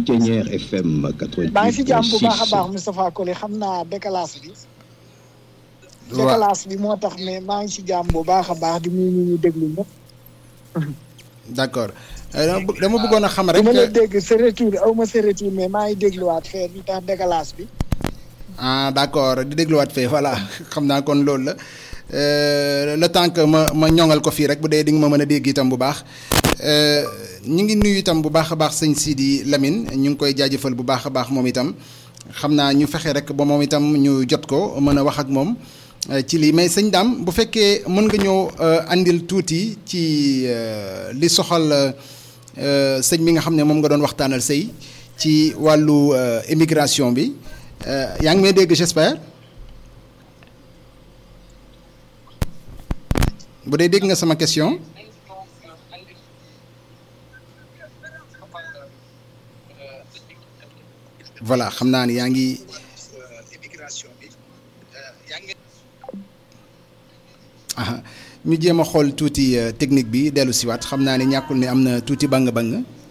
Thiéniere FM maa ngi si jàmm bu baax a 88.6 baax Moustapha Kole xam naa décalage bi. waaw décalage bi moo tax mais maa ngi si jàmm bu baax a baax di nuyu ñu ñu déglu ñëpp. d'accord Euh, dama bëgg- dama bëggoon a xam rek. dama la dégg sa retour aw ma sa retour mais maa ngi dégluwaat fee lu tax décalage bi. ah d'accord di dégluwaat fee voilà xam naa kon loolu la Euh, le temps que ma ma ñoŋal ko fii rek bu dee di nga ma mën a dégg itam bu baax Euh, ñu ngi nuyu itam bu baax a baax sëñ Sidi Lamine ñu ngi koy jaajëfal bu baax a baax moom itam xam naa ñu fexe rek ba moom itam ñu jot ko mën a wax ak moom euh, ci lii mais sëñ Dame bu fekkee mën nga ñëw euh, andil tuuti ci euh, li soxal euh, sëñ bi nga xam ne moom nga doon waxtaanal sëy ci wàllu euh, immigration bi Euh, yaa ngi may dégg j'espère bu dee dégg nga sama question voilà xam naa ni yaa ngi aha ñu jéem a xool tuuti euh, technique bi dellu siwaat xam naa ni ñàkkul ni am na tuuti bang-bang